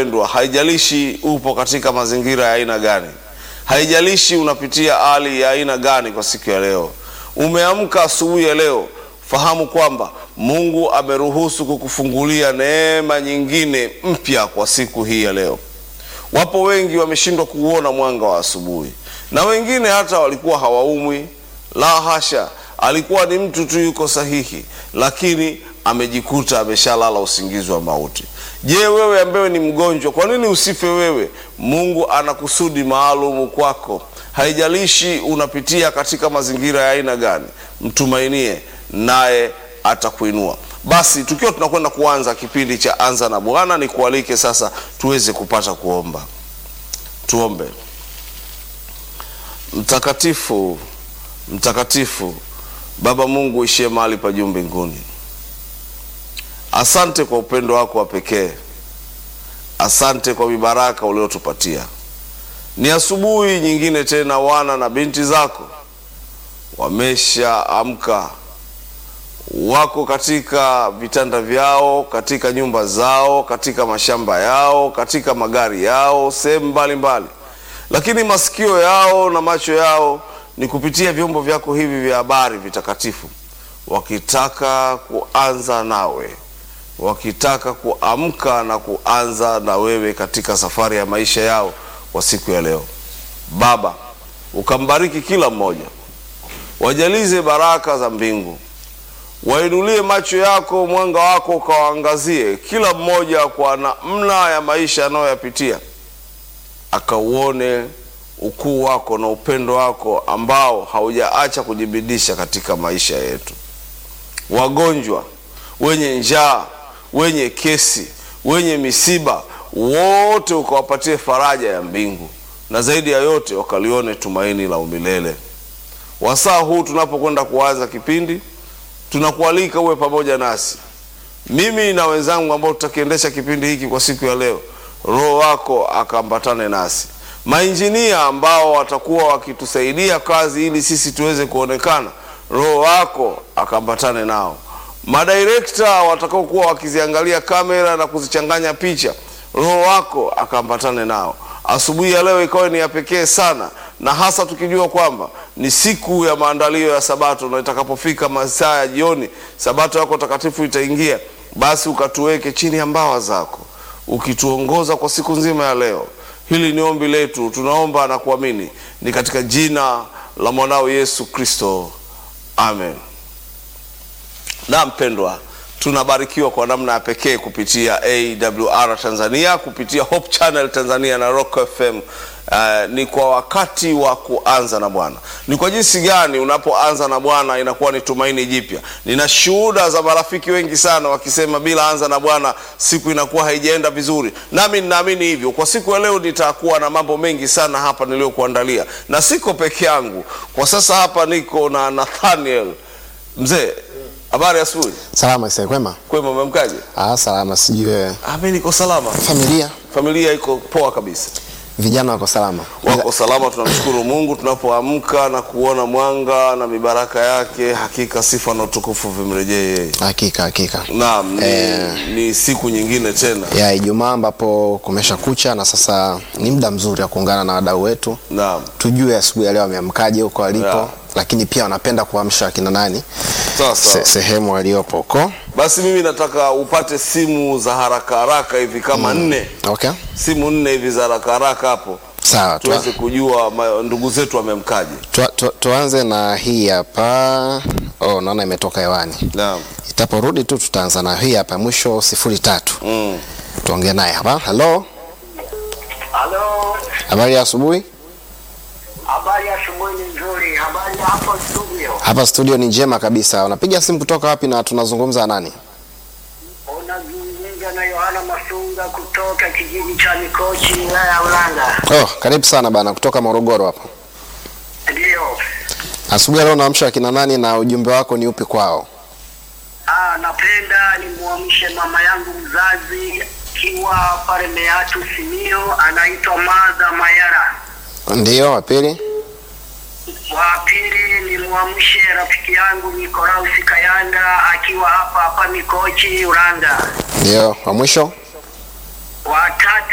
mpendwa, haijalishi upo katika mazingira ya aina gani, haijalishi unapitia hali ya aina gani kwa siku ya leo, umeamka asubuhi ya leo, fahamu kwamba Mungu ameruhusu kukufungulia neema nyingine mpya kwa siku hii ya leo. Wapo wengi wameshindwa kuuona mwanga wa asubuhi, na wengine hata walikuwa hawaumwi. La hasha, alikuwa ni mtu tu yuko sahihi, lakini amejikuta ameshalala usingizi wa mauti. Je, wewe ambaye ni mgonjwa, kwa nini usife wewe? Mungu ana kusudi maalumu kwako. Haijalishi unapitia katika mazingira ya aina gani, mtumainie naye atakuinua. Basi tukiwa tunakwenda kuanza kipindi cha Anza na Bwana, nikualike sasa tuweze kupata kuomba. Tuombe. Mtakatifu, mtakatifu Baba Mungu ishie mahali pa juu mbinguni, asante kwa upendo wako wa pekee, asante kwa mibaraka uliotupatia. Ni asubuhi nyingine tena, wana na binti zako wameshaamka, wako katika vitanda vyao, katika nyumba zao, katika mashamba yao, katika magari yao, sehemu mbalimbali, lakini masikio yao na macho yao ni kupitia vyombo vyako hivi vya habari vitakatifu, wakitaka kuanza nawe, wakitaka kuamka na kuanza na wewe katika safari ya maisha yao kwa siku ya leo. Baba, ukambariki kila mmoja, wajalize baraka za mbingu, wainulie macho yako, mwanga wako ukawaangazie kila mmoja kwa namna ya maisha anayoyapitia, akauone ukuu wako na upendo wako ambao haujaacha kujibidisha katika maisha yetu. Wagonjwa, wenye njaa, wenye kesi, wenye misiba, wote ukawapatie faraja ya mbingu, na zaidi ya yote wakalione tumaini la umilele. Wasaa huu tunapokwenda kuanza kipindi, tunakualika uwe pamoja nasi, mimi na wenzangu ambao tutakiendesha kipindi hiki kwa siku ya leo. Roho wako akaambatane nasi mainjinia ambao watakuwa wakitusaidia kazi ili sisi tuweze kuonekana, Roho wako akaambatane nao. Madirekta watakaokuwa wakiziangalia kamera na kuzichanganya picha, Roho wako akaambatane nao. Asubuhi ya leo ikawa ni ya pekee sana, na hasa tukijua kwamba ni siku ya maandalio ya Sabato, na itakapofika masaa ya jioni, Sabato yako takatifu itaingia, basi ukatuweke chini ya mbawa zako, ukituongoza kwa siku nzima ya leo. Hili ni ombi letu, tunaomba na kuamini ni katika jina la mwanao Yesu Kristo, amen. Na mpendwa, tunabarikiwa kwa namna ya pekee kupitia AWR Tanzania, kupitia Hope Channel Tanzania na Rock FM. Uh, ni kwa wakati wa kuanza na Bwana. Ni kwa jinsi gani unapoanza na Bwana inakuwa ni tumaini jipya. Nina shuhuda za marafiki wengi sana wakisema bila anza na Bwana siku inakuwa haijaenda vizuri, nami ninaamini hivyo. Kwa siku ya leo nitakuwa na mambo mengi sana hapa niliyokuandalia, na siko peke yangu kwa sasa. Hapa niko na Nathaniel. Mzee, habari asubuhi. Salama isa kwema? Kwema, umemkaje? Ah, salama. Sijui wewe. Ah, mimi niko salama. Familia Familia iko poa kabisa. vijana wako salama? wako salama. Tunamshukuru Mungu tunapoamka na kuona mwanga na mibaraka yake. Hakika sifa na utukufu vimrejee yeye. Hakika hakika. Naam, ni, Eh. ni siku nyingine tena. Ya Ijumaa ambapo kumesha kucha na sasa ni muda mzuri wa kuungana na wadau wetu Naam, tujue asubuhi ya leo wameamkaje huko walipo Ya. lakini pia wanapenda kuamsha akina nani sawa se, sawa. sehemu waliopo huko. Basi mimi nataka upate simu za haraka haraka hivi kama nne, Okay, simu nne hivi za haraka haraka hapo, sawa. Tua, tuweze kujua ma- ndugu zetu wamemkaje. tua, tua, tuanze na hii hapa. Oh, naona imetoka hewani. Naam, Itaporudi tu tutaanza na hii hapa mwisho sifuri tatu. mm. Tuongee naye hapa. Halo, Halo, habari ya asubuhi. habari ya asubuhi ni nzuri. Habari ya hapo studio, Hapa studio ni njema kabisa. Unapiga simu kutoka wapi na tunazungumza na nani? unazungumza na Yohana Masunga kutoka kijiji cha Mikochi, wilaya ya Ulanga. Oh, karibu sana bana kutoka Morogoro hapa. Ndiyo. Asubuhi ya leo naamsha akina nani na ujumbe wako ni upi kwao? Ah, napenda nimwamshe mama yangu mzazi akiwa pale Meatu Simio, anaitwa Madha Mayara. Ndiyo, wa pili. Wa pili nimwamshe rafiki yangu Nikolausi Kayanda akiwa hapa hapa Mikochi, Ulanga. Ndiyo, wa mwisho. Wa tatu